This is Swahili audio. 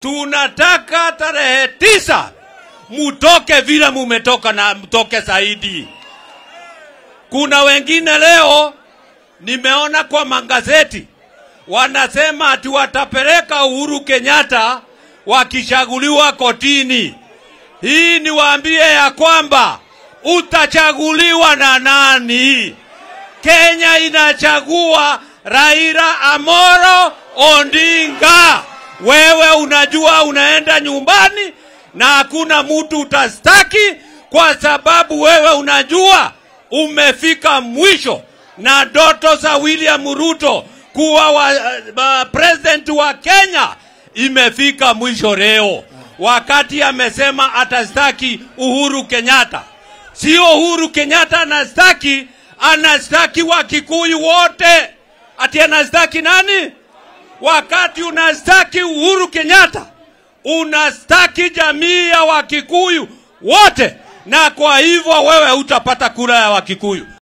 tunataka tarehe tisa mutoke vile mumetoka na mtoke zaidi. Kuna wengine leo nimeona kwa magazeti wanasema ati watapeleka Uhuru Kenyatta wakichaguliwa kotini. Hii niwaambie ya kwamba utachaguliwa na nani? Kenya inachagua Raila Amoro Odinga. Wewe unajua unaenda nyumbani na hakuna mtu utastaki, kwa sababu wewe unajua umefika mwisho na ndoto za William Ruto kuwa wa, uh, president wa Kenya imefika mwisho leo, wakati amesema atastaki Uhuru Kenyatta. Sio Uhuru Kenyatta anastaki, anastaki Wakikuyu wote. Ati anastaki nani? Wakati unastaki Uhuru Kenyatta, unastaki jamii ya Wakikuyu wote, na kwa hivyo wewe hutapata kura ya Wakikuyu.